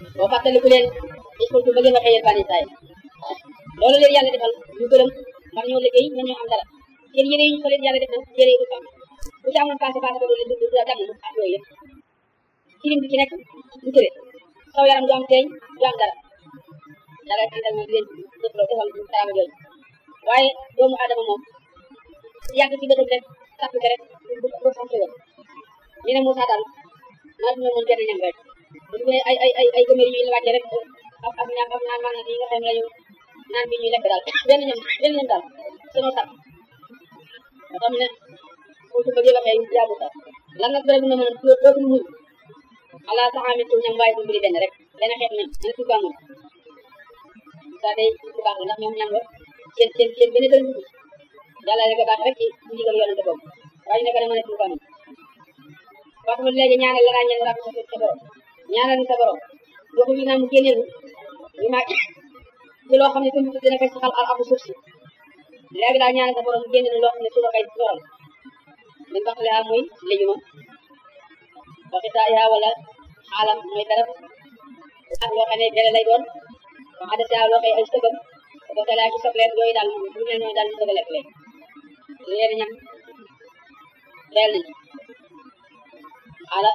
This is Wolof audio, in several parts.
boo fàttaliku leen iskultu ba ngeen waxee yéen bani Israël loolu leen yàlla defal ñu gërëm ndax ñoo liggéey ñoo ñoo am dara seen yére yi ñu ko leen yàlla def na yére yi du am bu ci amoon passé passé ba doon leen du du dagg ak yooyu yëpp kilim bi ci nekk du tëre saw yaram du am teeñ du am dara yàlla ànd ak moom di leen defloo defal teraanga jooju waaye doomu aadama moom yàgg ci bëtam rek sàpp ko rek du du sant woon ñu ne Moussa daal maa dina mën benn ñam rek bu ne ay ay ay ay gëmër yi ñu wàcce rek ak ak ñaam ak naan maanaam yi nga xam ne lañu naan bi ñuy lekk daal benn ñam benn ñam daal sunu sàpp nga xam ne pour su bëggee waxee jaamu sax lan nag dara dina mën a dootul muñ ala taxaami tu ñam waaye bu mbiri benn rek benn xeet ñam ñu tuba moom ça day ku baax la ndax ñoom ñam la seen seen seen benn dël yàlla rek a baax rek ci ndigal yonente boobu waaye nekk na mën a tuba moom wax nga léegi ñaanal la ñaan rab sa sa borom ñaanal ni sa borom waxu ñu naan mu génneel ñu ma ci loo xam ne tamit dina koy saxal al abu suuf si léegi daal ñaanal sa borom mu génneel loo xam ne su la koy soral min baxliha mooy léjuma waxita yaa wala xaalam mooy dara ak loo xam ne dere lay doon wa adasa loo koy ay sëgam ko ko laa ci sobleen yooyu daal bu mel noonu daal ñu bëgg a lekk léegi leen ñam leel nañ xaala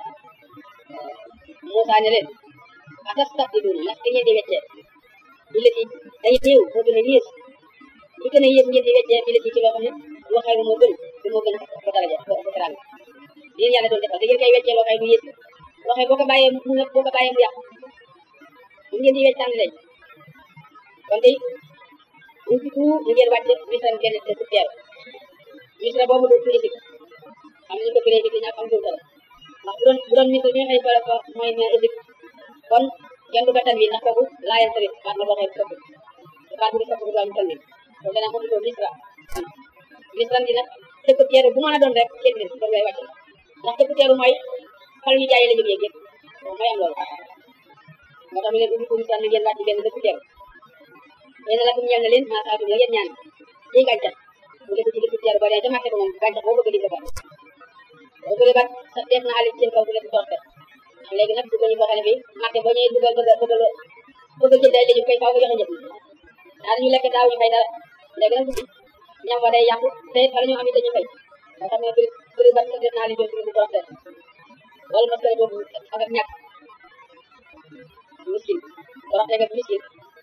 Moussa ne leen atastabdiluuna ndax da ngeen di weccee bi la ci day néew moo gën a yées li gën a yées ngeen di weccee bi la ci ci loo xam ne loo xayma moo gën te moo gën a ko daraja ko ko teraanga yéen yàlla doon defal da ngeen koy weccee loo xay du yées loo xay boo ko bàyyee mu boo ko bàyyee mu yàqu mu ngeen di wecc tànn leen kon tey ñu ci tout ñu ngeen wàcce misra ngeen def ci teer misra boobu du firi xam nañu ko firee ci ñàkk am dul dara ndax bu doon bu doon misra bi nga xëy fa mooy ne Égypte kon kenn du ko tan wi ndax kooku laayeen tamit baat la boo xëy soppi baat bu di soppi du am tan wi kon dana ko tuddoo misra misra gi nag dëkk teeru bu mën a doon rek kenn nit doon ngay wàcce ndax dëkk teeru mooy xal ñu jaayee la jógee yëpp mooy am loolu moo tax ñu leen ubbi ko misra na ngeen wàcc benn dëkk teeru yéen la kum ñeel na leen maa saatum la yéen ñaan ci gàncax mu def ci dëkk teeru ba dee ca marché ba moom gàncax boo bëgg di ko boo bëgg bat sa def na alit seen kaw bu leen torte léegi nag dugg ñu boo xam ne bi marché boo ñëwee dugal bëgg bëgg bëgg jënd ay léegi koy faaw nga joxe njëg daal ñu lekk daaw ñu fay dara léegi nag ñam wa day yàqu te fa la ñu am it dañu fay nga xam ne bëri bëri bat sa def na alit seen torte wala parce que boobu ak ak ñàkk miskin torte ak miskin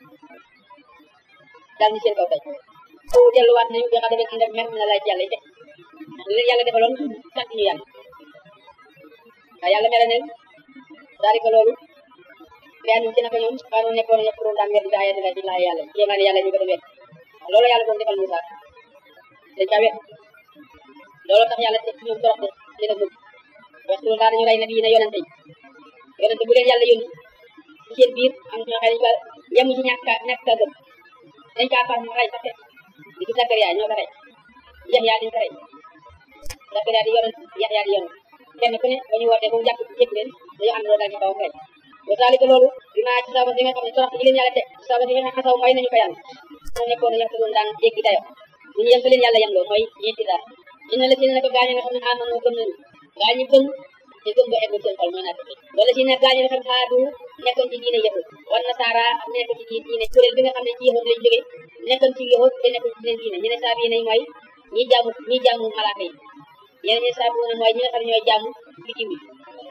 daal ñu seen kaw tey foofu delluwaat nañu bi nga xam ne ànd ak mer na lay jàll te li leen yàlla defaloon sant ñu yàlla waaye yàlla mere ne daal di ko loolu benn ci naka ñoom xaanu nekkoon ñëpp doon daan wet daa yàlla di laa yàlla jéemaan yàlla ñu ko doon wet loolu yàlla doon defal Moussa dañ caa wet loolu tax yàlla teg ñoom torox li na mujj waxtu daal dañu rey na bii na yonente yi yonente bu leen yàlla yónni ci seen biir am ñoo xam ne ba yem ci ñàkk a ñàkk a gëm dañ kaa far mu rey sax di ci Zakariya ñoo ko rey Yaxya dañ ko rey Zakariya di yonent Yaxya di yonent kenn ku ne ba ñu wootee ba mu jàpp jëkk leen dañu ànd daal ci kawam rey wa zalika loolu dinaa ci sabab bi nga xam ne torox yi leen yàlla teg sabab bi nga xam ne xasaw mooy nañu ko yàlla moo nekkoon yàq doon daan jéggi dayo bu ñu yem leen yàlla yem loo mooy ñeenti daal ina la si ne ko gaañe nga xam ne amanoo gëm nañu gaañi gëm te gëm ba eggul seen xol mooy naat wala si ne gaañe nga xam ne xaadu nekkoon ci diine yahud wala nasaara am nekk ci diine kuréel bi nga xam ne ci yahud lañ jóge nekkoon ci yahud te nekkoon ci seen diine ñu ne saa bi nañ mooy ñi jaamu ñi jaamu malaaka yi yeneen ñi saa bi ne mooy ñi nga xam ne ñooy jaamu bitim bi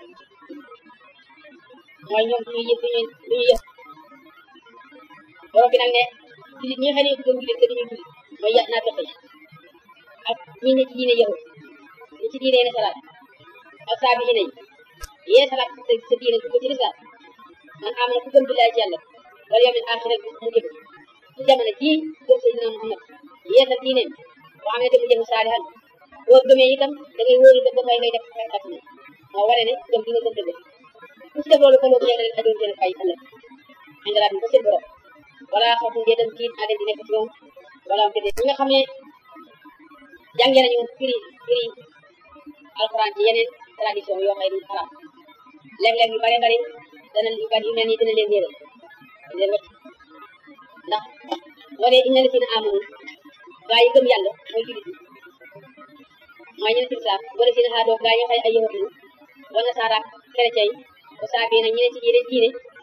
mooy ñoom suñuy yëf suñuy suñuy yëf borom bi nag ne jullit ñi nga xam ne gëm jullit te duñu jullit mooy ya naa fexe ak ñi ne ci diine yahud ñi ci diine ne salaat ak saa bi nañ yee salaat sa sa diine ko ci lislaam man am na ku gëm billaay ci yàlla wala yawmil aaxira mu jëm ci jamono jii gëm Seydina Muhammad yee sa diine boo xam ne dafa jëm saalihan boo gëmee itam da ngay wóolu ba fay ngay def xel ak moo waree ne gëm gi nga gëm dëgg ku ci def loolu ko loolu leen adoon seen fay ëllëg indalaat ko seen borom wala xaw ngeen dem tiit naa leen di nekk ci ñoom wala am ñi nga xam ne jàngee nañu firi firi alxuraan ci yeneen tradition yoo xam ne du xaraam léeg-léeg yu bare bari dana yu bari yu mel nii dina leen réeral leen wacc ndax wane inna la si na amanu gaa yi gëm yàlla mooy julit yi mooy ñene ci lislaam wala si na xaadoo gaa yi xay ay yahut lañu wala nasaara chrétien yi o saabi na ñene ci yeneen diine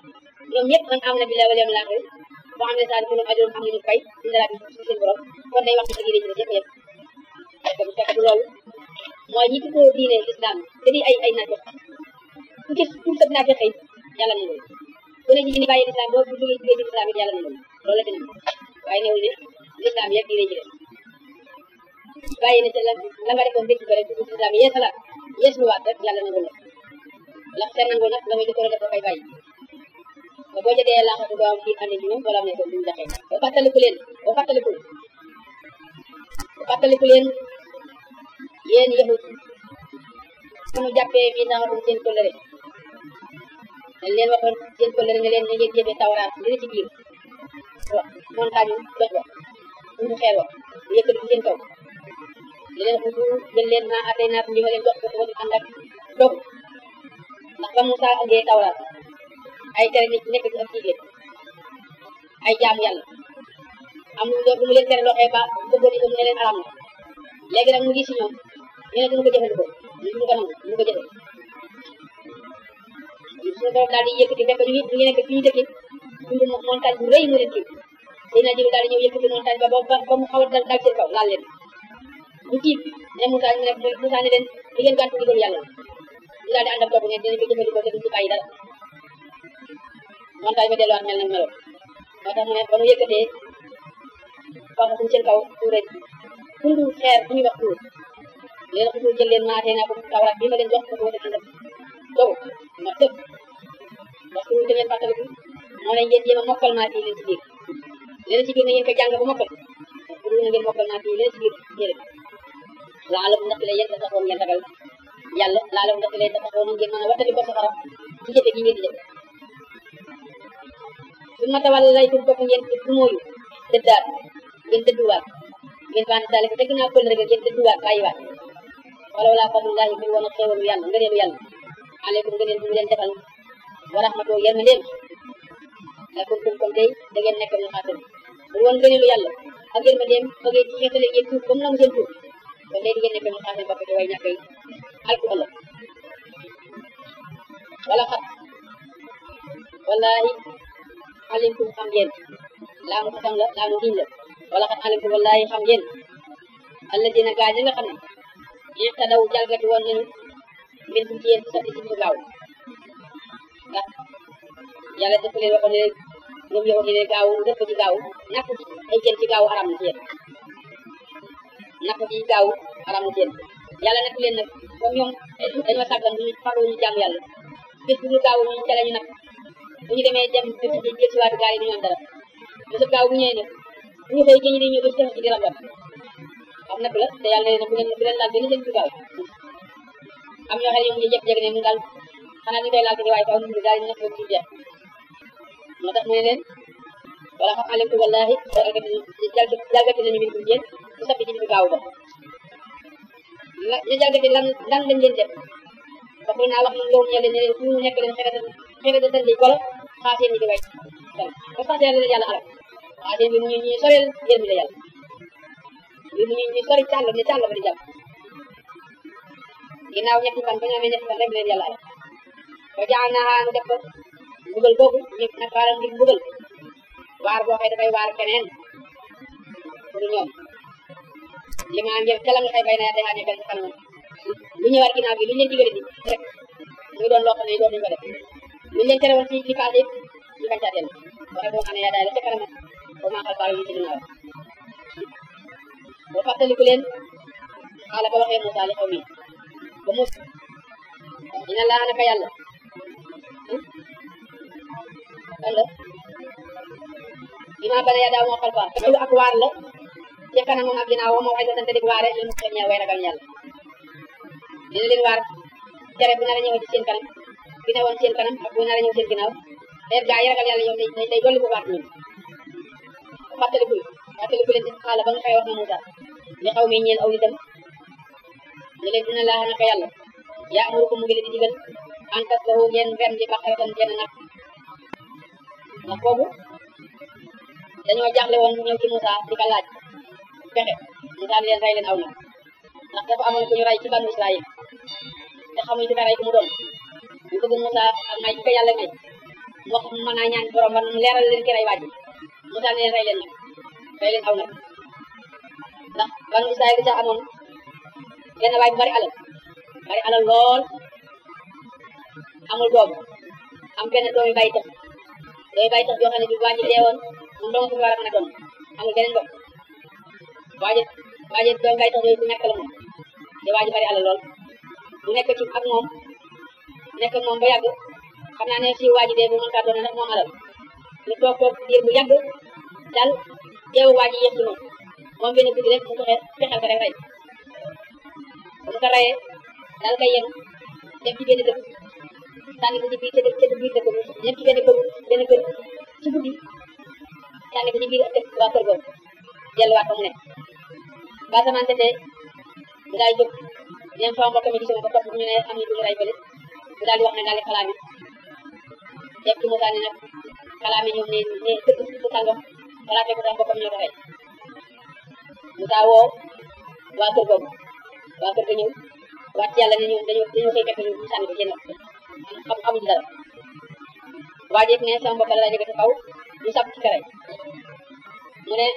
ñoom ñëpp man am na bi la wala mu laaxee boo xam ne saa dafa doon ajoon am nañu fay ci dara bi ci seen borom kon day wax ci liggéey ci yëpp yëpp parce que bu fekkee loolu mooy ñi ci ko diine l'islam te di ay ay naaj ku ci ku sëb naa xëy yàlla na loolu ku ne ci ni bàyyi l'islam boo bu jógee jógee ci l'islam it yàlla na loolu loolu la ci ne waaye newul ne l'islam yëpp diine ci def bàyyi na ci la la nga defoon dëkk ko rek dugg ci l'islam yeesalaat yeesaluwaat rek yàlla na loolu la seen nangoo nag la muy jëkkoon def dafay bàyyi ba boo jëlee laaxatu doo am kii ànd ci ñoom wala am ne ko duñ jaxee ba fàttaliku leen ba fàttaliku ba fàttaliku leen yéen yahut sunu jàppee mi saxatum seen kóllëre dañ leen waxoon seen kóllëre ne leen ne ngeen jëfee tawraat li ci biir wa montagne dox ba suñu xeer wa bu yëkkati seen kaw li leen xutu jël leen naa atay naa li ma leen jox ko wala ànd ak dog ndax ba Moussa andee tawraat ay tere nit nekk ci ak jigéen ay jaamu yàlla am lu mu leen tere loxee ba bëggoon itam ne leen aram na léegi nag mu ngi si ñoom ñu ne duñu ko jëfandikoo ñu duñu ko nangu duñu ko jëfe suñu borom daal di yëkkati fekk ñu ngi ñu nekk fi ñu dëkk dund montagne bu rëy mu leen kii dina jiw daal di ñëw yëkkati montagne ba ba ba mu xaw a dal dal seen kaw laal leen ñu tiit ne Moussa ñu ne Moussa ne leen di ngeen gàtt ndigal yàlla ñu daal di ànd ak topp ne dinañ ko jëfandikoo te duñ ci bàyyi dara montagne ba delluwaat mel na meloon moo tax mu ne ba mu yëkkatee wax suñ seen kaw tuure tundu xeer bu ñuy wax tuur leen xutul jël leen maatee naa ko tawraat bi ma leen jox ko wala ànd ak dow ma tëb ndax tuur da ngeen fàttaliku moo ne ngeen jéem a mokkal maat yi leen ci biir leen ci biir na ngeen ko jàng ba mokkal pour na ngeen mokkal maat yi leen ci biir jëre laalam ndax la yéen da taxoon ngeen ragal yàlla laalam ndax la da taxoon ngeen mën a wattali ko safara ci jëfe gi ngeen di jëfe su ma tawal lay tur bopp ngeen du mooyu dëddaat ngeen dëdduwaat ngeen faan daale ko te ginnaaw pël rek ngeen dëdduwaat bàyyiwaat wala wala fadlullahi bir woon a xéewalu yàlla ngëneelu yàlla aleykum ngëneel bu mu leen defal wa rahmatoo yërmandeem la kuntum kon tey da ngeen nekk ñu xaatal bu woon ngëneelu yàlla ak yërmandeem ba ngeen ci xeetale ngeen tuub ba mu nangu seen tuub kon tey di ngeen nekk ñu xaatal bopp te way ñàkk yi alku ëllëg wala xat wallahi alimtum xam ngeen laa mu xatam la laa mu giñ la wala xat alimtum wallahi xam ngeen alladina gaa ñi nga xam ne yéex a daw jalgati woon nañu mbir ci yéen ci sabti ci ñu gaaw ndax yàlla def leen waxoon ne ñoom yow ne gaaw def ci gaaw napp ci ay jën ci gaaw aram na ci yéen napp ci gaaw aram na ci yéen yàlla nekk leen nag comme ñoom dañoo sàggan ñu faru ñu jàmm yàlla bés bu ñu gaaw ñu ca la ñu napp bu ñu demee dem dëkk ci jël si waat gaal yi du ñu am dara bésu gaaw bu ñëwee nag bu ñu xëy jëñi di ñëw ba ci ci di rabat am nag la te yàlla ne bu leen bu leen laal benn jën ci gaaw am ñoo xam ne ñu jékki-jékki ne ñu daal xanaa ñu koy laal ci waaye faaw ñu daal ñu nekk ci jeex moo tax mu ne leen wala xam alimtu wallahi jalgati jalgati nañu min kum yéen bu sappi ci di gaaw ba la ñu jalgati lan lan lañ leen def wax naa wax nañ loolu ñe leen ne leen fu mu nekk leen xexe xexe de tëndi golo xaaseen ñi di way ba sax yàlla leen yàlla alal xaaseen bi mu ñu ñuy soreel yéen mi la yàlla bi mu ñu ñuy sori càll ne càll ba di jàpp ginnaaw ñetti fan ba ñu amee ñetti fan rek leen yàlla alal ba jaan naa nu def ko mbugal boobu ñu nag waaram ngir mbugal waar boo xëy dafay waar keneen pour ñoom li ma ngeen ca la nga xëy bay na te xaajee benn kanam lu ñëwaat ginnaaw bi lu ñu leen digale di rek muy doon loo xam ne dootuñu ko def lu ñu leen tere woon ci li passé ñu bañ caa dellu waxe boo xam ne yaa daay la ca kanam ba maa xal baalu ñu ci ginnaaw boo fàttaliku leen xaala ba waxee Moussa li xaw mi ba mus dina laa naka yàlla wala ima bala yaa daaw moo xal faa loolu ak waar la ca kanamam ak ginnaaw moo xay sante dig waare li mu xeñ ñaa way ragal yàlla dina leen waar tere bu nar a ñëw ci seen kanam bi ne woon seen kanam ak bu nar a ñëw seen ginnaaw leer gaa yi ragal yàlla yow day day dolli bu waat ñun fàttaliku fàttaliku leen ci xaala ba nga xëy wax na Moussa li xaw mi ñeel aw nitam ne leen dina laa naka yàlla yaa amuru ko mu ngi leen di digal en tas lahu ngeen rem di baqaratan benn nag ndax boobu dañoo jaaxle woon ñëw ci Moussa di ko laaj pexe Moussa ne leen rey leen aw nag ndax dafa amoon ku ñu rey ci banu Israël te xamuñu ci ka rey ku mu doon ñu bëgg Moussa ak may ci ko yàlla may wax mën naa ñaan borom ba mu leeral leen ki rey waaj Moussa ne leen rey leen nag rey leen aw nag ndax banu Israël sax amoon benn waay bu bari alal bari alal lool amul doom am benn doomi bàyyi tax doomi bàyyi tax yoo xam ne bi waa ji deewoon moom dong ko war a mën a doon amul beneen bopp waaje waaje doomi bàyyi tax yooyu ku ñàkk la moom te waa ji bari alal lool mu nekk ci ak moom nekk ak moom ba yàgg xam naa ne si waa ji dee bu mën kaa doon ndax moom alal ñu toog toog diir bu yàgg daal teewu waa ji yëpp ci moom moom benn guddi rek mu fexe fexeel ko rek rey bu mu ko reyee daal koy yem dem ci benn dëkk sànni ko ci biir ca ca biir dëkk bi dem ci benn kër benn kër ci guddi sànni ko ci biir dëkk waa kër googu delluwaat fa mu nekk ba samaan setee bu daal jóg dem sama mbokk mi gisuma ko topp ñu ne am na lu ñu rey bële bu daal di wax ne daal di xalaami def ci Moussa ne nag xalaami ñoom ne ne dëkk dëkk sàngam xalaatee ko sama mbokkam ñoo ko rey Moussa woo waa kër googu waa kër ga ñëw waat yàlla ne ñoom dañoo dañoo koy fekk ñu sànni ko seen xam xamuñu dara waa ji ne sama mbokk la lay jóge ci kaw ñu sàpp ci kare mu ne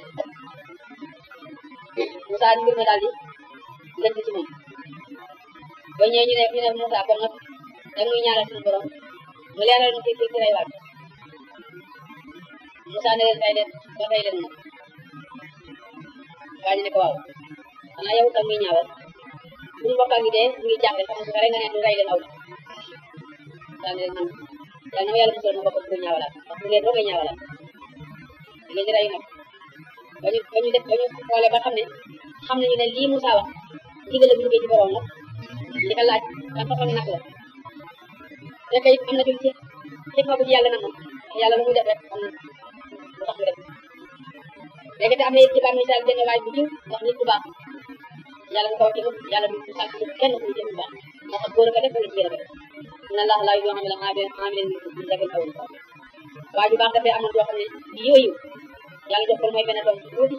Moussa mbir ma daal di lënt ci moom ba ñëwee ñu ne ñu ne Moussa kon nag da muy ñaanal suñu borom mu leeral ñu ci ci rey waaj Moussa ne leen rey leen ba rey leen moom waa ji ne ko waaw xanaa yow tam muy ñaawal suñu mbokk ngi dee mu ngi jàppe xam nga rek nga ne du rey leen aw daal ne leen man yàlla na ma yàlla musal ma bokk bu ñaawalaat ndax bu ngeen doogay ñaawalaat ngeen di rey nag ba ñu ba ñu def ba ñu xoolee ba xam ne xam nañu ne lii Moussa wax ndigal la bu jógee ci borom la li ko laaj ban façon nag la fekk it am na ci ci xikma bu ci yàlla namoon yàlla lu muy def rek am na lu tax mu def léegi te am na it ci bànn Israël benn waay bu jiw ndax nit bu baax yàlla nga ko wax ci moom yàlla du du sàkk kenn ku jëm bu baax moo tax góor a ko def wala jigéen a ko def inna allah laa yoo xam ne la maa leen maa leen ñu jagal aw waa ju baax dafay amoon yoo xam ne di yooyu yàlla jox ko lu may benn doom tuuti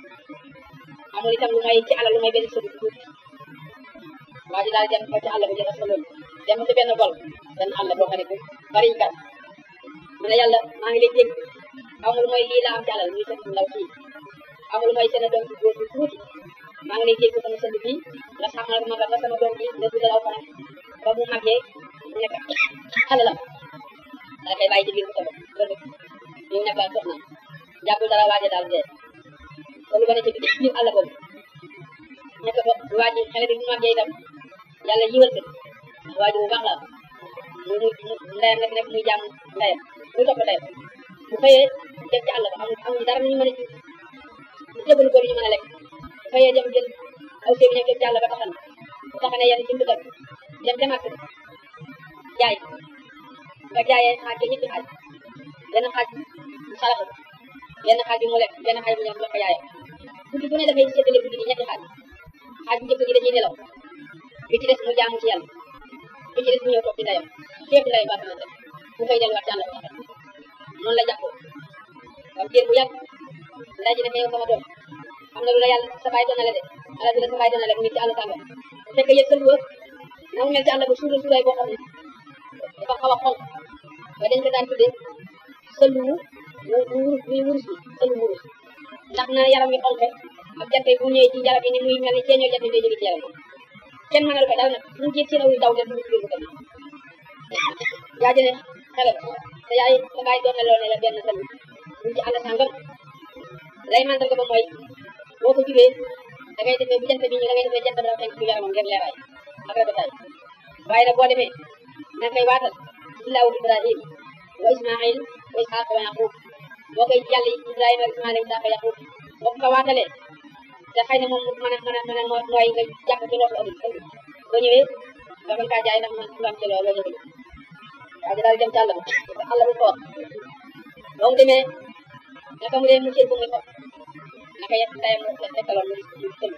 amul itam lu may ci alal lu may benn sëb tuuti waa ji daal dem ko ci àll ba jël sa loolu dem ci benn gol benn àll boo xam ne bu bari kat mu ne yàlla maa ngi lay dégg amul mooy lii la am ci alal muy sëb ndaw fii amul mooy seen doom ci góor bu tuuti maa ngi lay dégg sama sëb bii nga xamal ma ba sama doom bi nga dugal aw fanam ba mu màggee mu nekk alalam daa koy bàyyi ci biir bu soobee ba dëkk ñu nekkal soxna jàppul dara waaje daal dee loolu ba ne ci biir àll boobu nekk ba waaji xale bi bu màggee itam yàlla yiwal ko ndax waaji bu baax la mu mu ndeyam nekk nekk muy jàmm ndeyam muy topp ndeyam bu xëyee dem ci àll ba amul amul dara ñu mën a ci jëbalu ko ñu mën a lekk bu xëyee dem jël aw sébi nekk ci àll ba taxan bu taxanee yenn ci mbudal dem ca màkk jaay nga jaayee xaaj ba ñetti xaaj benn xaaj mu saraxu benn xaaj bi mu lekk benn xaaj bu ñëw jox ko yaayam guddi bu ne dafay séddale guddi gi ñetti xaaj xaaj bu njëkk gi dañuy nelaw bi ci des mu jaamu ci yàlla bi ci des mu ñëw toog ci ndeyam fépp ndey ba sama bu koy delluwaat ci àll ba noonu la jàppoo comme diir bu yàgg ndey ji ne yow sama doom am na lu la yàlla sa baay doonale de ala bi la sa baay doonale mu ngi ci àll sàngam fekk yëg sël wër na mu mel ci àll ba suura suuraay boo xam ne dafa xaw a xonq ba dañ ko daan tuddee sëlu wu wu wu wurus bi sëlu wurus ndax na yaram wi xonq ak jant bu ñëwee ci yaram yi ni muy mel ni ceeñoo jant day jóge ci yaram kenn mënal ko dara nag lu jiit ci raw yu daw de dugg ci biir bu tamit yaa jëne xale te yaay sa baay doon na loo ne la benn sëlu mu ci àll sàngam lay mandal ko ba mooy boo ko jubee da ngay defee bu jant bi ñu da ngay defee jant bi dafa fenk ci yaramam ngir leeraay ak rafetaay waaye nag boo demee na koy waatal ilaahu ibrahim wa ismail wa isxaq wa yaqub boo koy yàlla ibrahima ismail isxaq yaqub boo ko waatalee te xëy na moom mën a mën a mën a nooy nga jàpp ci loolu ëllëg boo ñëwee nga mën kaa jaay ndax man nga am ci loolu loolu waaye daal dem ci àll ba àll bu foor boo mu demee naka mu dee mu seen bu muy foor naka yet ndayam tekkaloon mu mu tël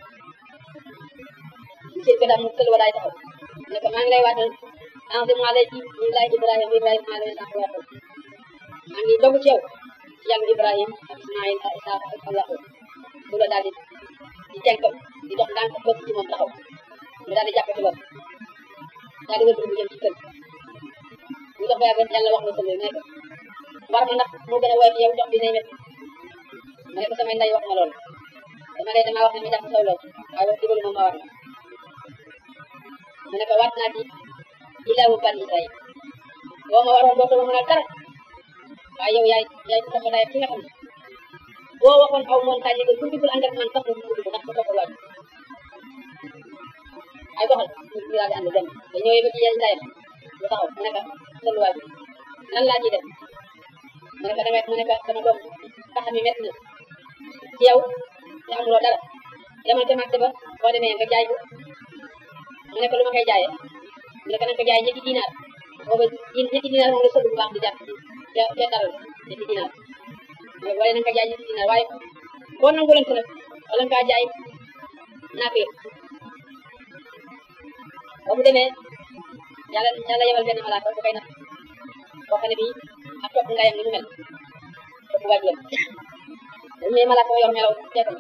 mu seen ko daal mu tël wa daay taxaw ne ko maa ngi lay waatal enseignement lay ci ñu lay Ibrahima Ibrahima maa ngi lay waatal maa ngi dogu ci yow ci yàlla Ibrahima ak Ismaïl ak Isaac ak Allah bu la daal di di tenkam di dox ndànk bëgg ci moom taxaw mu daal di jàpp ci bopp daal di wër bu jëm ci kër mu dox ba yàgg yàlla wax na sëñ bi nekk war ma ndax moo gën a woyof yow jox bi nay met ma ne ko samay nday wax ma loolu dama ne damaa wax ne ma jàpp saw lool waaye wax digalu moom ma war na mu ne ko waat naa ci ilaahu bani Israël boo ma waroon dootoo ma mënal dara waaye yow yaay yaay ku topp ki nga xam ne boo waxoon aw montagne yi ku dugul ànd ak man sax mu dugg ndax ko topp waaj ay doxal ñu daal di ànd dem te ñëwee ba ci yéen ndayam mu taxaw mu ne ko sëlluwaay bi nan laa ciy def mu ne ko dangay mu ne ko sama doom tax mi métti na ci yow te amuloo dara demal ca marché ba boo demee nga jaay ko mu ne ko lu ma koy jaayee mu ne ko nanga ko jaay ñetti dinaar booba ñetti dinaar moom la sëb bu baax di jar ca ca dara ñetti dinaar wala nanga ko jaay ñetti dinaar waaye boo nangu leen ko nag wala nga kaa jaay naa ko yëpp ba mu demee yàlla yàlla yebal benn malaaka bu koy natt boo xam ne bii ak topp ndayam ni mu mel topp waajuram dañu ne malaaka yor melaw teetam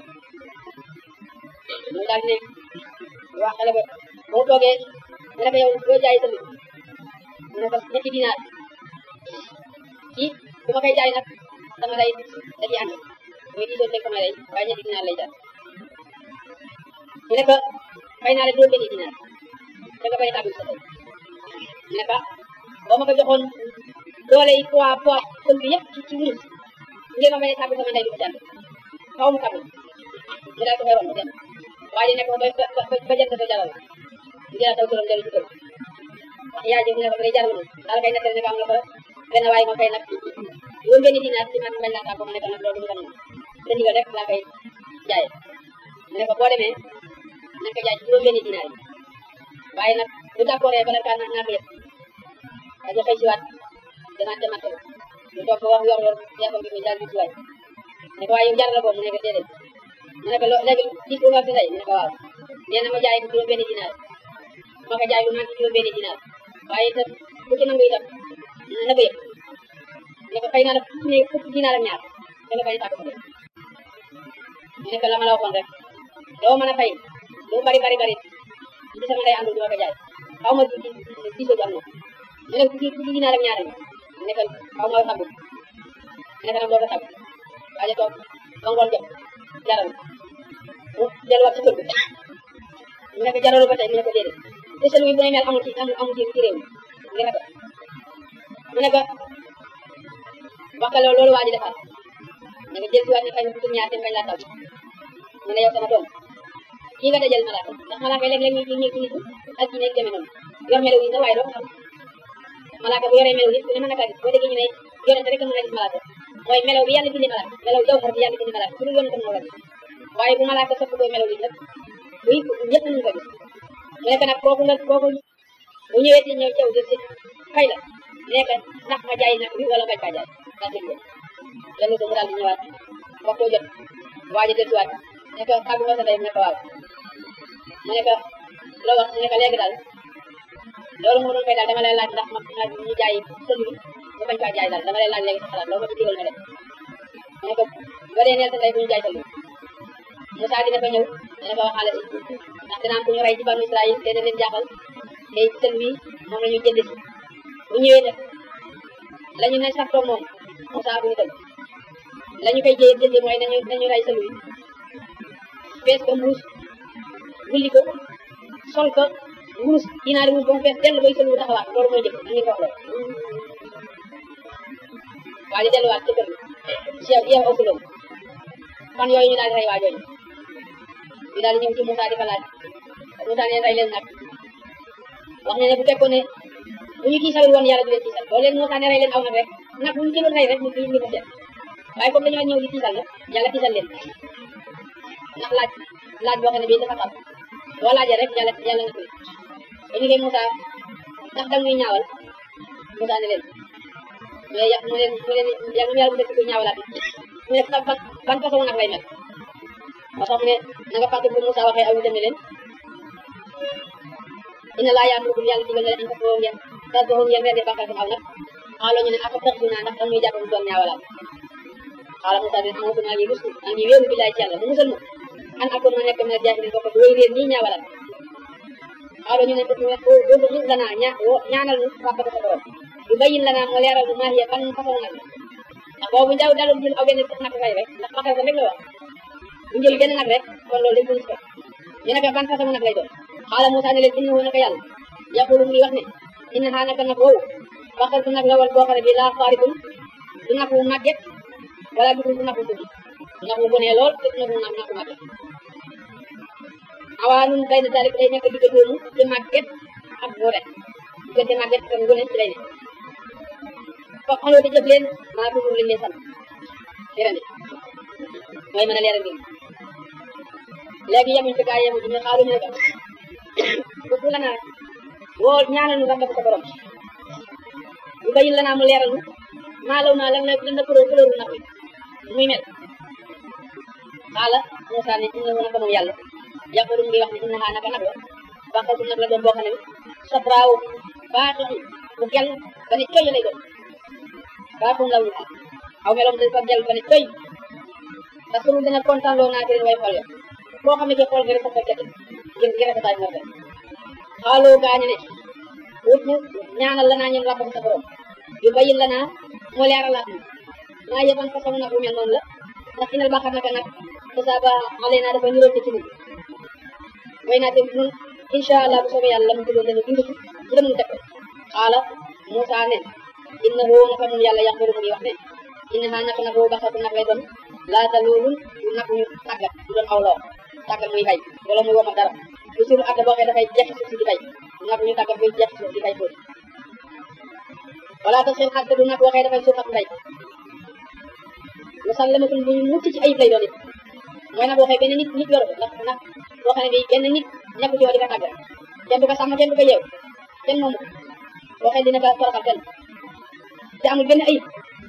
mu daal ne waa xale ba ba mu toogee mu ne ko yow doo jaay sa mbir mu ne ko ñetti dinaar kii bu ma koy jaay nag sama lay da ciy ànd muy diisoo teg sama lay waaye ñetti dinaar lay jar mu ne ko fay naa la juróom benni dinaar da nga bañ a tàbbi sa tey mu ne ko boo ma ko joxoon doole yi poids poids sël bi yëpp ci ci wurus ngeen ma bañ a tàbbi sama ndey du ko jàll xaw mu tàbbi mu daal ko fay woon mu dem waaye ne ko ba ba ba jant sa jaral mu jëlaat daw këram dellu ci kër wax yaa ji mu ne ko day jaral ma daal kay nettali ne ko am la ko benn waaye ma fay nag juróom benni dinaar ci man bañ laa tàggu ma ne ko nag loolu du ko nangu sa ndigal rek laa koy jaayee mu ne ko boo demee na ko jaay ci juróom benni dinaar yi waaye nag bu d'accord bala kaa naa naa ko yëpp dañu xëy si waat danaat ca marché ba ñu toog ba wax yor yor yàppam bi ko jaar bi ci waay ne ko waaye yow jar la ko mu ne ko déedéet mu ne ko lo léegi gis bu ma si tey mu ne ko waaw nee na ma jaay ko juróom benni dinaar ma ko jaay bu naan ci juróom benni dinaar waaye itam ku ci nangu itam na ko yëpp ne ko xëy na la fukki fukki dinaar ak ñaar danga bañ a tàgg ko mu ne ko la ma la waxoon rek doo mën a fay lu bari bari bari ci sama ndey àndul du ma ko jaay xaw ma ci diisoo bi am na mu ne fukki fukki dinaar ak ñaar mu ne ko xaw ma xabu mu ne ko nag doo ko xabu waaye toog ba ngoon jot jaral mu delluwaat ci kër gi mu ne ko jaralu ba tey mu ne ko déedéet te selu bi bu ne mel amul ci amul amul ci ci réew mi nga ko mu ne ko wax ko loolu waa ji defal ne ko jël si waat ne fay ma fukki ñaar te bañ laa taw mu ne yow sama doom kii nga dajal malaaka ndax malaaka léeg-léeg ñu ñu ci nit ak ci nekk demee noonu yor melaw yi sax waaye doo ko xam malaaka bu yoree melaw nit ku ne mën na kaa gis boo déggee ñu ne yonente rek mën a gis malaaka mooy melaw bi yàlla bindi malaaka melaw jawhar bi yàlla bindi malaaka ku dul yonente moo la gis waaye bu malaaka sopp koy melaw nit nag buy ñëpp nañu ko gis mu nekk nag kooku nga kooku bu ñëwee ci ñëw caw jël si fay la nekk ndax ma jaay nag bi wala bañ kaa jaay daa dégg dellu ko mu daal di ñëwaat waxtoo jot waaja delluwaat ne ko tàggu nga sa ndey mu ne ko waaw mu ne ko loo wax mu ne ko léegi daal loolu moo doon fay daal dama lay laaj ndax ma ma ñu jaay sëñ bi ba bañ kaa jaay daal dama lay laaj léegi sa xalaat loolu ma ci digal nga def mu ne ko ba dee neel sa ndey bu ñu jaay sëñ bi Moussa dina fa ñëw dina fa waxaale si ndax dina am ku ñu rey ci banu Israël te dina leen jaaxal te sëñ bi moom la ñuy jënd si bu ñëwee nag la ñu ne sax toog moom Moussa bu ñu dem la ñu koy jëyee jëndee mooy nañu nañu rey sëñ bi fees ko mbuus wulli ko sol ko wurus dinaari wurus ba mu fees dellu bay sëñ bi taxawaat loolu mooy jëf nañu ko wax loolu waa di delluwaat ci kër gi yow yow ëpp fan yooyu ñu daal di rey waa jooju ñu daal di ñëw ci Moussa di ko laaj Moussa ne rey leen nag wax ne ne bu fekkoon ne bu ñu tiisalul woon yàlla du leen tiisal loolu leen Moussa ne rey leen aw nag rek nag bu ñu jëloon rey rek ñu ñu ko seet waaye comme dañoo ñëw di tiisal nag yàlla tiisal leen ndax laaj laaj boo xam ne bii dafa xam boo laajee rek yàlla yàlla nga koy ba ñu ne Moussa ndax da ngay ñaawal Moussa ne leen mu ne mu leen mu leen yàlla bu def ko ñaawalaat mu ne ban ban façon nag lay mel moo tax mu ne na nga fàtte bu Moussa waxee aw ñu demee leen inna laa yaamurukum yàlla digal na leen an tasbahu ngeen tasbahu ngeen rendi bàkkaar aw nag xaaloo ñu ne aka tax dinaa ndax dañuy jàpp mu doon ñaawalaat xaala Moussa ne amatu maa ngi rusu maa ngi wéeru billaay ci yàlla mu musal ma an akoon ma nekk mina jaahiliin bokk du wéy réer nii ñaawalaat xaaloo ñu ne doodu gis lanaa ña ñaanal ñu rappata sa borom yu bayin lanaa moo leeral nu maa hiya ban façon nag ndax boobu daw daloon jël aw benn nag rey rek ndax bakar sa rek la wax bu jël benn nag rek kon loolu dañ ko gis ko ñu ne ko ban façon nag lay doon xaala Moussa ne leen innahu naka yàlla yaqulu muy wax ne inna xaa naka nag woowu bakar su nag la wal boo xam ne bii laa faarikun du nag wu màgget wala du du nag wu tuuti du nag wu bonee lool te du nag wu nag wu màgget awaa nun bay na dalik day nekk digg doomu ci màgget ak boore diggante màgget ak ngone ci lay ne foog xaloo di jëf leen maa tudd liñ leen sant leerandi mooy mën a leeral mbir léegi yemuñ fi gaa yemuñ ñu xaaruñu ne ko bu la naa woo ñaanal nu ràmba ko sa borom bu bayin la naa mu leeral nu maa law naa lan la lan la couleur couleur nag wi muy mel xaala Moussa ne inna naka moom yàlla yàqulu ngi wax ne inna xaa naka nag la bànqal su nag la doon boo xam ne sabraaw baaxi bu gel ba ne coy lay doon baaxum law ñu aw meloom dafa gel ba ne coy parce que dana kontaan loo naa way xool yo boo xam ne ke xool nga rek sa jate ngir ngir rafetaay moo tax xaaloo gaañu ne wut ñu ñaanal la naa ñun rabbam sa borom yu bayin la naa mu leeralaat ñu maa yeban façon nag bu mel noonu la ndax inal baaxar naka nag tasaaba xale naa dafa niroon ci ñun way naa te ñun incha allah bu soobee yàlla mu tuddoon dañu dund ci bu dem teg xaala Moussa ne inna hoo naka nun yàlla yàqulu mu ngi wax ne inna xaa naka nag woo baxatu nag lay doon laata loolu du nag ñu tàggat du doon aw loo tàggat muy bay wala muy woma dara lu suru adda boo xee dafay jekk suuf si di bay du nag ñu tàggat muy jekk suuf di bay foofu wala ta seen adda du nag waxee dafay suuf ak mbay musallamatun bu ñu mucc ci ayib lay doon it mooy nag waxee benn nit nit yoru ndax nag boo xam ne bi benn nit nekku ci woo di ko tàggat kenn du ko sàmm kenn du ko yeew kenn moomu waxee dina ko toroxal kenn te amul benn ayib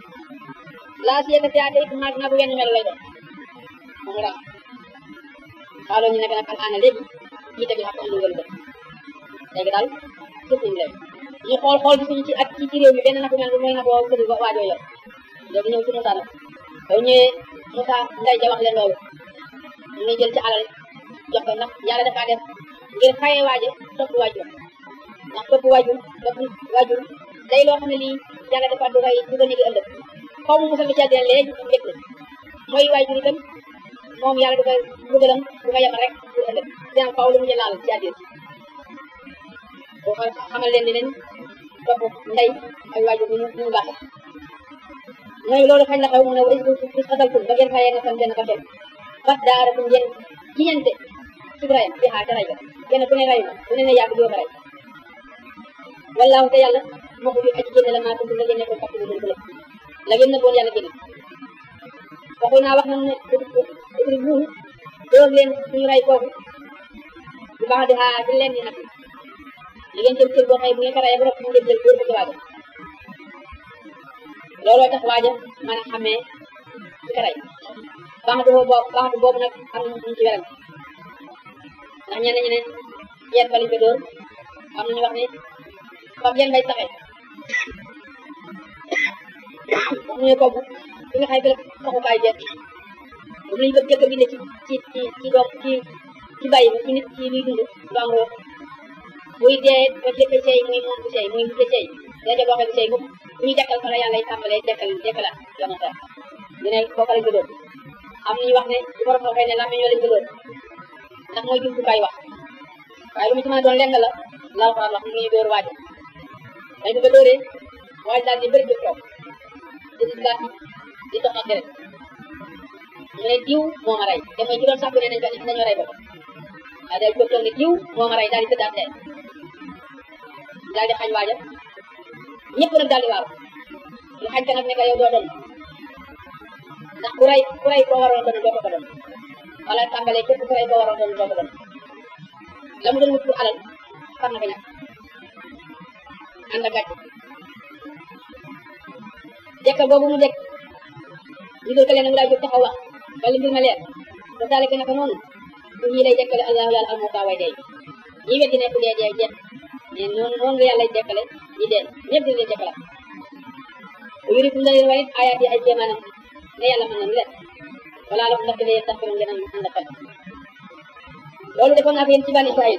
laa si yëkkati ate it naag nagu wenn melo lay doon moom raam xaaloo ñu nekk nag al aana léegi kii tamit xam lu ngeen def léegi daal sëf nañu leen ñu xool xool gisuñu ci ak ci ci réew mi benn nagu mel mooy nag woo këri waajoo yor léegi ñëw ci Moussa nag boo ñëwee Moussa nday ja wax leen loolu ñu ngi jël ci alal jox ko ndax yàlla dafa def ngir xaye waaje topp waajur ndax topp waajur topp waajur day loo xam ne lii yàlla dafa du koy du ko negi ëllëg xaw ma musal bi ci àddina léegi mbég na mooy waajur itam moom yàlla du koy mbugalam du ko yemal rek pour ëllëg dina faaw lu mu laal ci àddina boo ko xamal leen ni leen topp ndey ak waajur ni mu baaxe mooy loolu kañ la xew mu ne wa is xataltum ba ngeen fayee nga san benn bakkel bat daaratum ngeen jiñante ci rayam bi xaa ca ray ba kenn ku ne rayu na ku ne ne yàgg doo ko ray wallaahu te yàlla moo ko aji génne la maa tuntum la ngeen nekkoon fàttali leen ko lépp la ngeen nëbboon yàlla génne waxu naa wax nañ ne utri buum dóor leen suñu ray kooku bu baax di xaa ci leen ni nag li ngeen jël cër boo xëy bu ngeen ko rayee ba rek mu ngeen jël dóor ko ci waaja looloo tax waaja mën a xamee ci ka ray baaxatu boobu baaxatu boobu nag am na ñu ci weram ndax ñenn ñi ne yéen fa lañ ko dóor am na ñu wax ne fab yéen bay saxee wax nañu kooku fi nga xay fi la saxukaay jeex moom lañu bëgg jëkk a bind ci ci ci ci doom ci ci bàyyi ci nit ci luy dund lu am roo buy dee ba jëkk seey muy moom bu seey muy mujj seey dee boo xam seey mukk bu ñu dekkal fa la yàlla tàmbalee dekkal dekkalaat la ma tax ñu ne kooku lañ ko dóor am nañu wax ne ci borom xooxee ne làmmiñ ñoo lañ ko dóor ndax mooy jumtukaay wax waaye lu mu ci mën a doon lenn la laa ko wax mu ngi dóor waajo dañ ko ko dóoree waaj daal di bëri jóg toog di gaas di dox ak deret mu ne diw moo ma rey te mooy ci doon sàkku ne nañ ko nañu rey boppam waaye day jóg toog ne diw moo ma rey daal di tëddaat dee daal di xañ waaja ñëpp nag daal di waaru ñu xañ ko nag ne ko yow doo doon ndax ku rey ku rey koo waroon doon doo ko ko doon wala tàmbalee képp ku rey koo waroon doon doo ko doon la mu doon wut pour alal far na ko ñàkk ànd ak gàcce dekkal boobu mu dekk ñu dul ko leen mu daal jóg taxaw wax wala mbir ma leer ba daale ko naka noonu bu ñii lay dekkale allahu yàlla al muka way dee ñi weddi ne ku dee dee jeex mais noonu noonu la yàlla lay dekkale ñi dee ñëpp dina leen dekkalaat bu yurikum da leen wanit ayaat yi ay kéemaanam ne yàlla mën na leen wala la ndax dafay tax ko ngeen ànd xel loolu defoon naa ko yéen ci bani Israël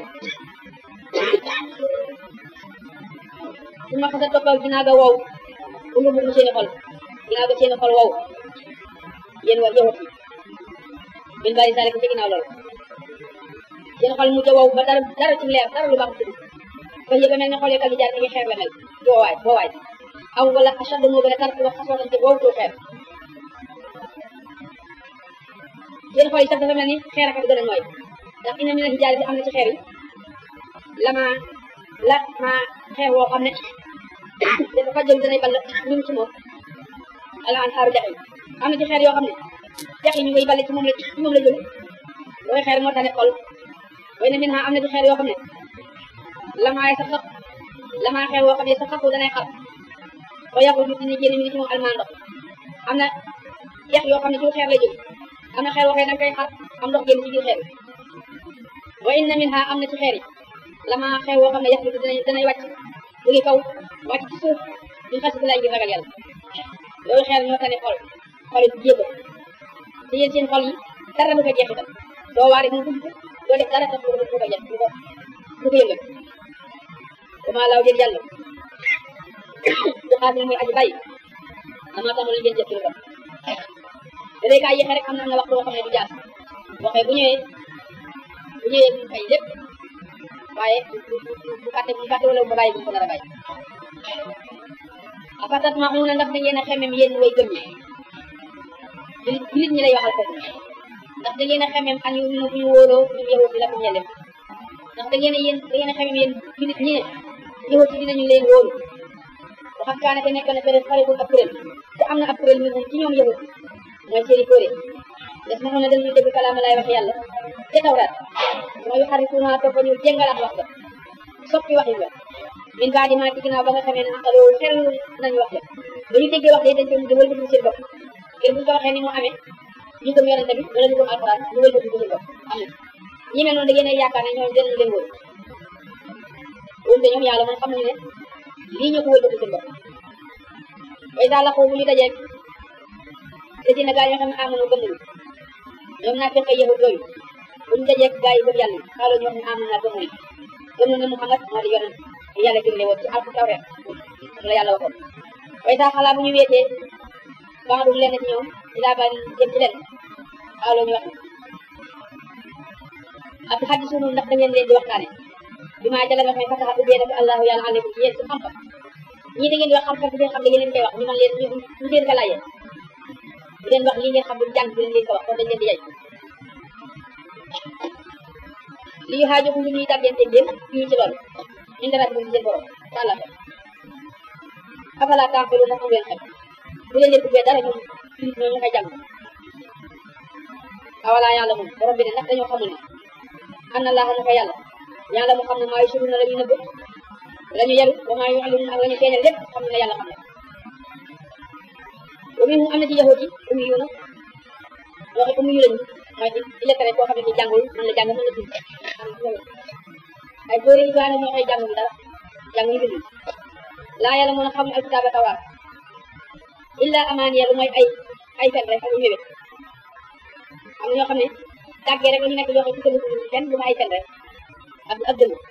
su ma xasee toppal dinaa ga wow bu mu bëgg seeni xol ginnaaw ba seen xol wow yéen wa yowat yi min bari salik ci ginnaaw loolu seen xol mujj wow ba dara dara ci leer dara lu baax ci ba yëba mel ne xol yi kal jaar ni ngi xeer la mel boowaay boowaay aw wala achad moo gën a tar wax xasoonante wow too xeer seen xol yi sax dafa mel ni xeer ak gën a nooy ndax ina mi na hijaar bi am na ci xeer yi lama la ma xeer woo xam ne dafa fa jëm danay ball ñum ci moom ala an xaaru dex yi am na ci xeer yoo xam ne dex yi ñu ngay balle ci moom la ci moom la jóge looy xeer moo tax ne xol way na min ha am na ci xeer yoo xam ne lamaay sax sax lamaa xeer woo xam ne sax saxu danay xar ba yàqu ñu dina génn mi ni ci moom almaan ndox am na dex yoo xam ne ci xeer lay jóge am na xeer woo xam ne danga koy xar am ndox génn ci biir xeer wa inna min ha am na ci xeer yi lama xew woo xam ne yax bi danay danay wàcc jóge kaw wàcc ci suuf ñu xas lay ngir ragal yàlla loolu xeer ñoo tane xol xol yi jéego te yéen seen xol yi dara du ko jeexital doo waari mu dugg doo def dara tax du ko jeex du ko du ko yëngal dama law jël yàlla du xaar ni muy aji bàyyi ama tax lu ngeen jëf ci lu bon da day kaa yéexe rek am na am na waxtu boo xam ne du jaar waxee bu ñëwee bu ñëwee mu fay lépp waaye bu fàtte bu fàtte wala bu bàyyi bu ko nar a bàyyi afatat ma xamuna ndax da ngeen a xemem yéen way gëm ñi julit julit ñi lay waxal foofu ndax da ngeen a xemem an yu ñu wóoloo ñu yahut bi la ko ñele ndax da ngeen a yéen da ngeen a xemem yéen julit ñi ne yahut yi dinañu leen wóolu waxam kaane te nekk na peut être xaritun ab kuréel te am na ab kuréel mi ci ñoom yahut mooy seeni kóore des ma na dañuy dégg kalaama lay wax yàlla te tawraat mooy xarituna topp ñu jëngalaat wax ba soppi waxin ba min baadi maa ci ginnaaw ba nga xamee ne aqaloo xel nañu wax ja ba ñu déggee wax de dañ ko mujj wëlbati seen bopp ngir bu ñu ko waxee ni mu amee ñu gëm yonente bi wala ñu gëm alxuraan ñu wëlbati seen bopp am na ñi mel noonu da ngeen a yaakaar ne ñoom dinañu leen wóor wóor ñoom yàlla moom xam nañu ne lii ñoo ko wëlbati seen bopp way daal la ko bu ñu dajeeg te dina gaa ñoo xam ne amoon gëm nañu ñoom naa fexe yahut yooyu bu ñu dajeeg gaa yi gëm yàlla xaaloo ñoo xam ne amoon naa gëm nañu gëm nañu Muhammad moo di yonent yàlla digle woon ci alku tawreet la yàlla waxoon way saa xalaa bu ñu weetee bandul leen ci ñoom ilaa ba jëm ci leen xaaloo ñu wax ak xaddi sunu ndax da ngeen leen di waxtaane bi maa jala nga xam ne fataxa ubbee nag allahu yàlla aleykum ci yéen ci xam-xam ñii da ngeen di wax xam-xam bi ngeen xam da ngeen leen koy wax ñu man leen ñu ñu leen ko laajee bu leen wax lii ngeen xam bu jàng bi leen leen ko wax kon dañ leen di yey li yu xaajo ku ñuy dàggante ngeen ñu ci loolu ñu dara bu seen borom tàlla ko afala taaxilu ndax am ngeen xel bu leen leen ubbee dara ñoom ñoo ñu koy jàng awala yàlla moom borom bi ne ndax dañoo xamul ne am na laaxa naka yàlla yàlla mu xam ne maa yusuru na la ñu nëbb la ñu yaru wa maa yu'linu ak la ñu feeñal lépp xam ne yàlla xam ne wa minhum am na ci yahut yi ummi yu na waxe ummi yu lañu mooy di lekkale koo xam ne ci jàngul mën la jàng mën la bind ay góor yi baana ñoo koy jàngul dara jàng ñu bind laa yàlla mën a xam alkitaaba tawaar illa amaaniya lu mooy ay ay fen rek ak yu mébét am na ñoo xam ne tàggee rek la ñu nekk yoo xam ne ci kenn lu ma ay fen rek ak ak dëgg